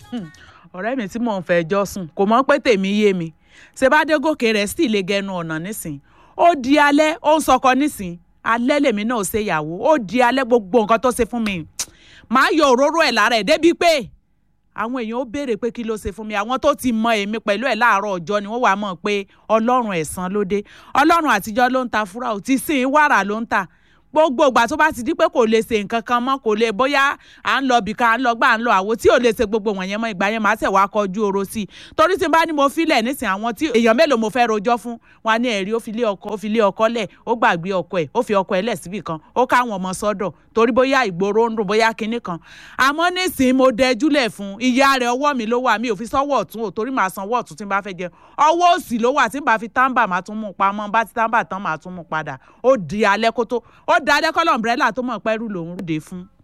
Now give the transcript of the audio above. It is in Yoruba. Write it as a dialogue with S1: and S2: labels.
S1: ọ̀rẹ́ mi tí mò ń fẹjọ́ sùn kò mọ̀ pé tèmi yé mi ṣe bá dé gòkè rẹ̀ sì lè gẹnu ọ̀nà nísìn ó di alẹ́ ó ń sọkọ nísìn alẹ́ lèmi náà ṣe ìyàwó ó di alẹ́ gbogbo nǹkan tó ṣe fún mi màá yọ òróró ẹ̀ lára ẹ̀ débi pé àwọn èèyàn ó béèrè pé kí ló ṣe fún mi àwọn tó ti mọ èmi pẹ̀lú ẹ̀ láàárọ̀ ọjọ́ ni wọ́n wàá mọ̀ pé ọlọ́run ẹ̀san ló dé ọlọ́run àtijọ́ ló ń ta fúra ò ti sìn wàrà ló ń ta gbogbo ìgbà tó bá ti di pé kò lè ṣe nǹkan kan mọ́ kò lè bóyá à ń lọ bìkan à ń lọ gbà à ń lọ àwo tí ò lè ṣe gbogbo wọ̀nyẹn mọ́ ìgbà yẹn màá tẹ̀ wá kọjú oro sí i torí tí n bá ní mo filẹ̀ nísìn àwọn tí èèyàn mélòó mo fẹ́ rojọ́ fún wa ní ẹ̀rí ó fi lé ọkọ ó fi lé ọkọ lẹ̀ ó gbàgbé ọkọ ẹ̀ ó fi ọkọ ẹ̀ lẹ̀ síbì kan ó káwọn ọmọ sọ́dọ̀ torí bóyá ìgboro ń dùn bóyá kinní kan àmọ́ nísìn mo dẹjúlẹ̀ fún ìyá rẹ̀ ọwọ́ mi ló wà mi ò fi sọ́wọ́ ọ̀tún ò torí màá sanwó ọ̀tún tí n bá fẹ́ jẹ ọwọ́ òsì ló wà tí n bá fi táǹbà máa tún mú pamọ́ bá ti táǹbà tán máa tún mú padà ó di alẹ́ kó tó ó di alẹ́ kọ́lọ̀ umbrella tó mọ̀ pẹ́rù lòún rúde fún